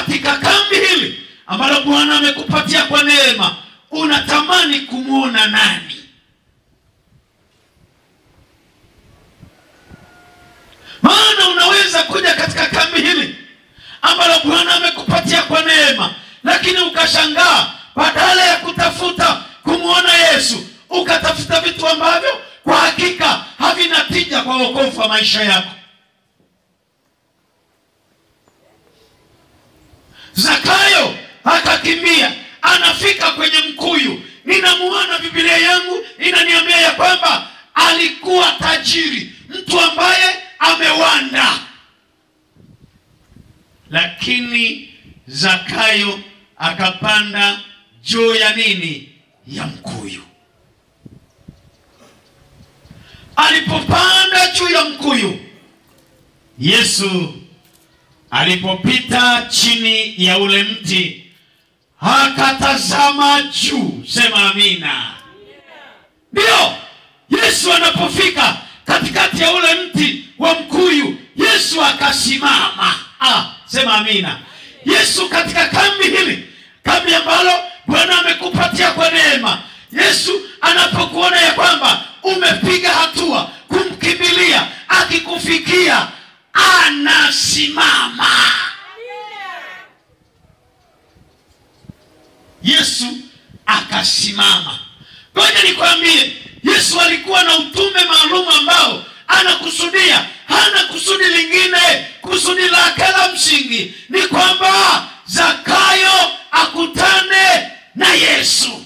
katika kambi hili ambalo bwana amekupatia kwa neema unatamani kumwona nani maana unaweza kuja katika kambi hili ambalo bwana amekupatia kwa neema lakini ukashangaa badala ya kutafuta kumwona yesu ukatafuta vitu ambavyo kwa hakika havina tija kwa wokovu wa maisha yako zakayo akakimbia anafika kwenye mkuyu ninamuona bibilia yangu inaniambia ya kwamba alikuwa tajiri mtu ambaye amewanda lakini zakayo akapanda juu ya nini ya mkuyu alipopanda juu ya mkuyu yesu alipopita chini ya ule mti akatazama juu sema amina ndiyo yesu anapofika katikati ya ule mti wa mkuyu yesu akasimama ah, sema amina yesu katika kambi hili kambi ambalo bwana amekupatia kwa neema yesu anapokuona ya kwamba umepiga hatua kumkimbilia akikufikia anasimama yesu akasimama ngoja nikwambie yesu alikuwa na utume maalum ambao anakusudia hana kusudi lingine kusudi lake la msingi ni kwamba zakayo akutane na yesu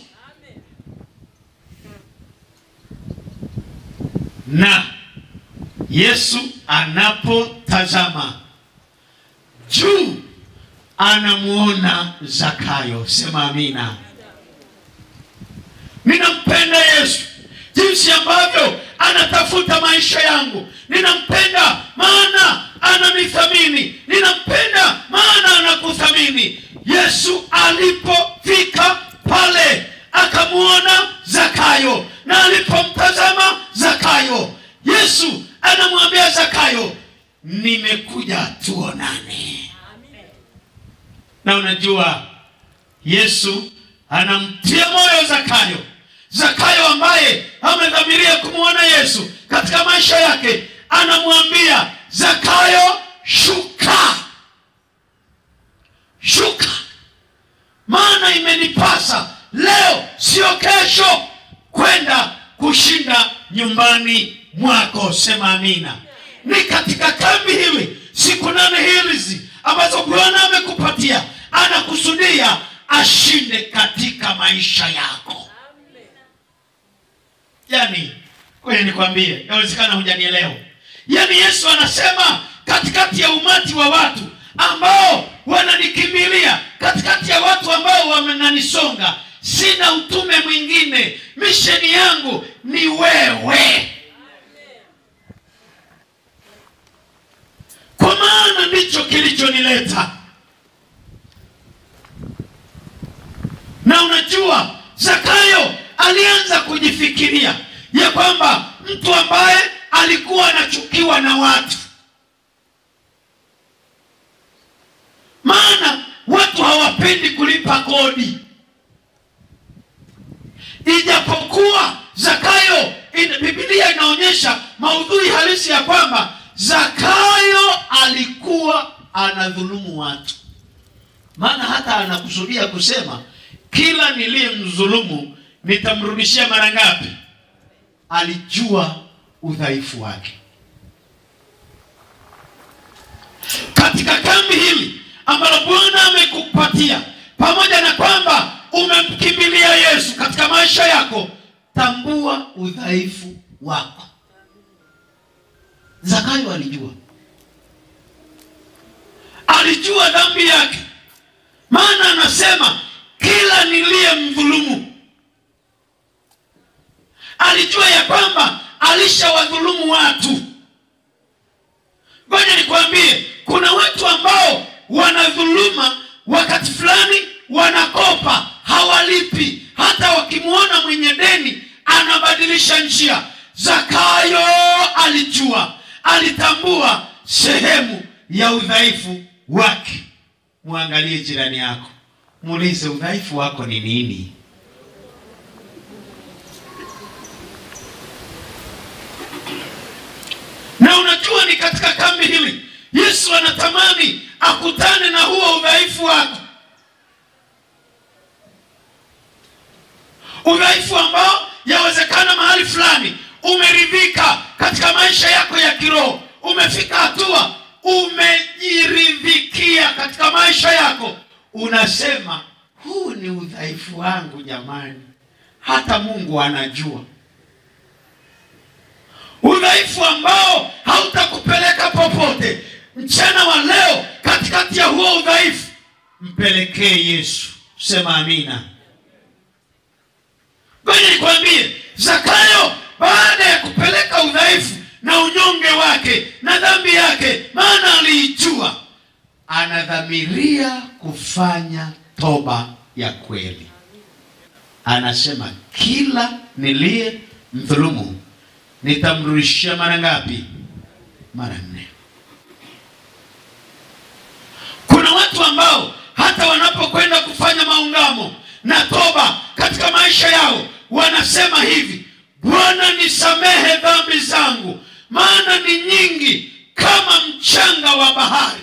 na yesu anapotazama juu anamuona zakayo sema amina ninampenda yesu jinsi ambavyo anatafuta maisha yangu ninampenda maana ananithamini ninampenda maana anakuthamini yesu alipofika pale akamwona zakayo na alipomtazama zakayo yesu anamwambia zakayo nimekuja tuonane na unajua yesu anamtia moyo zakayo zakayo ambaye amedhamiria kumwona yesu katika maisha yake anamwambia zakayo shuka shuka maana imenipasa leo sio kesho kwenda kushinda nyumbani mwako sema amina ni katika kambi hili siku nane hizi ambazo bwana amekupatia anakusudia ashinde katika maisha yako yani kwenye nikwambie yawezekana hujanielewa yani yesu anasema katikati ya umati wa watu ambao wananikimbilia katikati ya watu ambao wamenanisonga sina utume mwingine misheni yangu ni wewe kwa maana ndicho kilichonileta na unajua zakayo alianza kujifikiria ya kwamba mtu ambaye alikuwa anachukiwa na watu maana watu hawapendi kulipa kodi ijapokuwa zakayo in, bibilia inaonyesha maudhui halisi ya kwamba zakayo alikuwa anadhulumu watu maana hata anakusudia kusema kila niliyemdhulumu nitamrudishia mara ngapi alijua udhaifu wake katika kambi hili ambalo bwana amekupatia pamoja na kwamba umemkimbilia yesu katika maisha yako tambua udhaifu wako zakayo alijua alijua dhambi yake maana anasema kila niliye mdhulumu alijua ya kwamba alishawadhulumu watu ngoja nikwambie kuna watu ambao wanadhuluma wakati fulani wanakopa hawalipi hata wakimwona mwenye deni anabadilisha njia zakayo alijua alitambua sehemu ya udhaifu wake mwangalie jirani yako, muulize udhaifu wako ni nini? Na unajua ni katika kambi hili Yesu anatamani akutane na huo udhaifu wako, udhaifu ambao yawezekana mahali fulani umeridhika katika maisha yako ya kiroho, umefika hatua umejiridhikia katika maisha yako, unasema huu ni udhaifu wangu. Jamani, hata Mungu anajua udhaifu ambao hautakupeleka popote. Mchana wa leo, katikati ya huo udhaifu, mpelekee Yesu. Sema amina. Ngoja nikwambie, Zakayo baada ya kupeleka udhaifu na unyonge wake na dhambi yake, maana aliijua, anadhamiria kufanya toba ya kweli. Anasema kila niliye mdhulumu nitamrudishia mara ngapi? Mara nne. Kuna watu ambao hata wanapokwenda kufanya maungamo na toba katika maisha yao wanasema hivi, Bwana nisamehe dhambi zangu, maana ni nyingi kama mchanga wa bahari.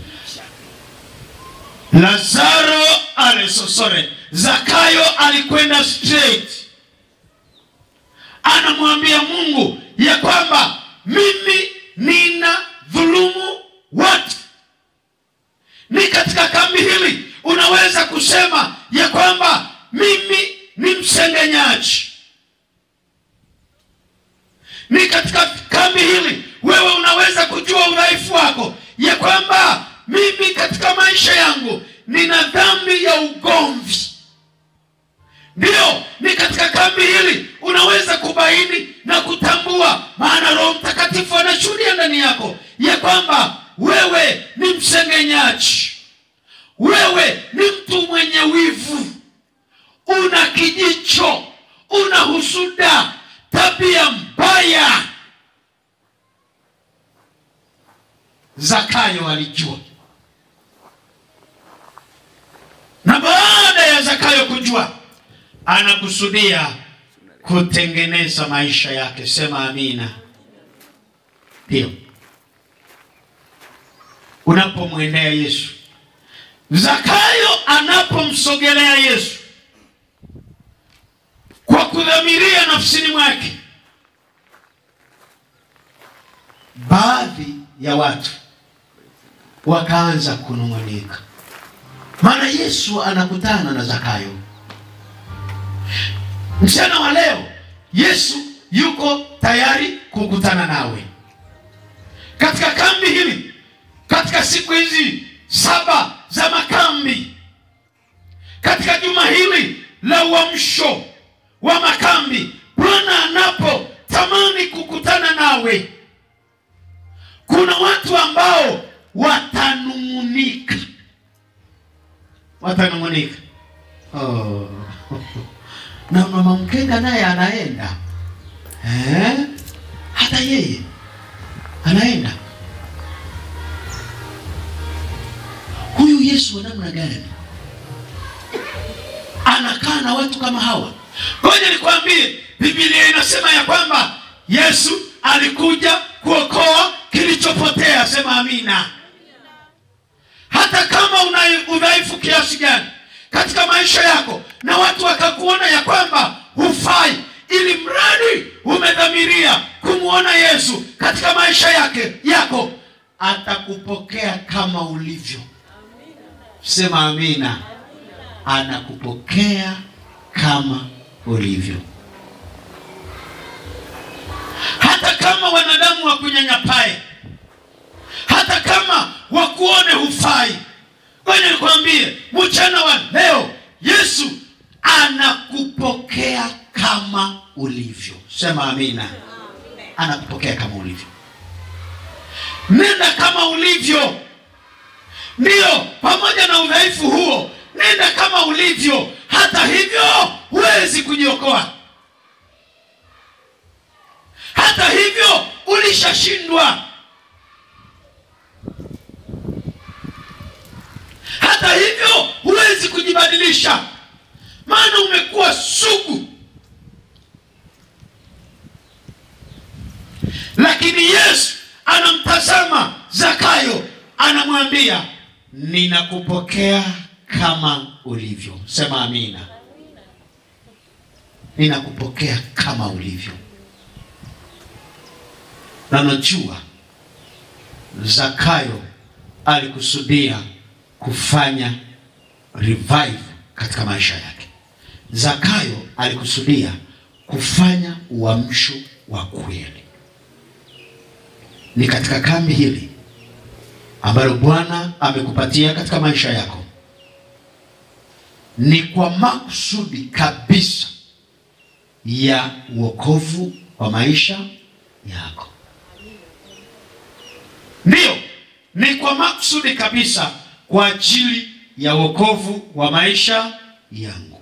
Lazaro alesosore, Zakayo alikwenda straight anamwambia Mungu ya kwamba mimi nina dhulumu watu. Ni katika kambi hili unaweza kusema ya kwamba mimi ni msengenyaji. Ni katika kambi hili wewe unaweza kujua udhaifu wako ya kwamba mimi katika maisha yangu nina dhambi ya ugomvi. Ndiyo, ni katika kambi hili unaweza kubaini na kutambua, maana Roho Mtakatifu anashuhudia ndani yako ya kwamba wewe ni msengenyaji, wewe ni mtu mwenye wivu, una kijicho, una husuda, tabia mbaya. Zakayo alijua, na baada ya Zakayo kujua anakusudia kutengeneza maisha yake. Sema amina. Ndio unapomwendea Yesu, Zakayo anapomsogelea Yesu kwa kudhamiria nafsini mwake, baadhi ya watu wakaanza kunung'unika, maana Yesu anakutana na Zakayo. Mchana wa leo Yesu yuko tayari kukutana nawe katika kambi hili, katika siku hizi saba za makambi, katika juma hili la uamsho wa makambi. Bwana anapotamani kukutana nawe, kuna watu ambao watanung'unika, watanung'unika oh. na mama mkenga naye anaenda eh? hata yeye anaenda. Huyu Yesu wa namna gani anakaa na watu kama hawa? Ngoja nikwambie, Biblia inasema ya kwamba Yesu alikuja kuokoa kilichopotea. Sema amina. Hata kama una udhaifu kiasi gani katika maisha yako na watu wakakuona ya kwamba hufai, ili mradi umedhamiria kumwona Yesu katika maisha yake yako, atakupokea kama ulivyo. Sema amina. Anakupokea kama ulivyo, hata kama wanadamu wakunyanyapae, hata kama wakuone hufai. Ngoja nikwambie, mchana wa leo Yesu anakupokea kama ulivyo. Sema amina. Anakupokea kama ulivyo. Nenda kama ulivyo, ndiyo, pamoja na udhaifu huo, nenda kama ulivyo. Hata hivyo huwezi kujiokoa, hata hivyo ulishashindwa. hata hivyo huwezi kujibadilisha maana umekuwa sugu lakini yesu anamtazama zakayo anamwambia ninakupokea kama ulivyo sema amina ninakupokea kama ulivyo na najua zakayo alikusudia kufanya revive katika maisha yake zakayo alikusudia kufanya uamsho wa kweli ni katika kambi hili ambalo bwana amekupatia katika maisha yako ni kwa makusudi kabisa ya uokovu wa maisha yako ndiyo ni kwa makusudi kabisa kwa ajili ya wokovu wa maisha yangu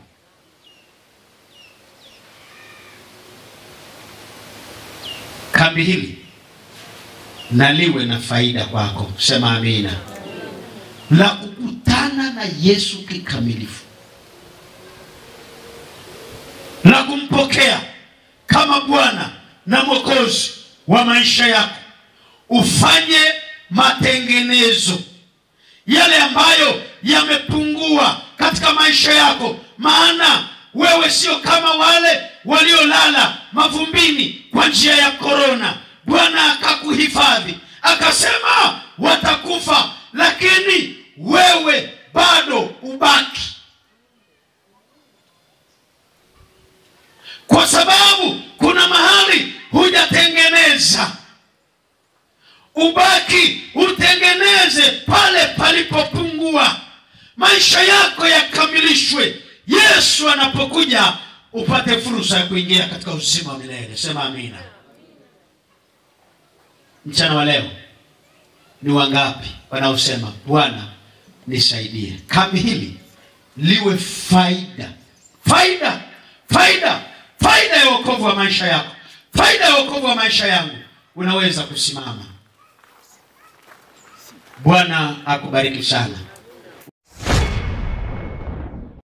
kambi hili na liwe na faida kwako sema amina la kukutana na yesu kikamilifu la kumpokea kama bwana na mwokozi wa maisha yako ufanye matengenezo yale ambayo yamepungua katika maisha yako maana wewe sio kama wale waliolala mavumbini kwa njia ya korona bwana akakuhifadhi akasema watakufa lakini wewe bado ubaki kwa sababu kuna mahali hujatengeneza ubaki utengeneze pale palipopungua maisha yako yakamilishwe yesu anapokuja upate fursa ya kuingia katika uzima wa milele sema amina mchana wa leo ni wangapi wanaosema bwana nisaidie kambi hili liwe faida faida faida faida ya wokovu wa maisha yako faida ya wokovu wa maisha yangu unaweza kusimama bwana akubariki sana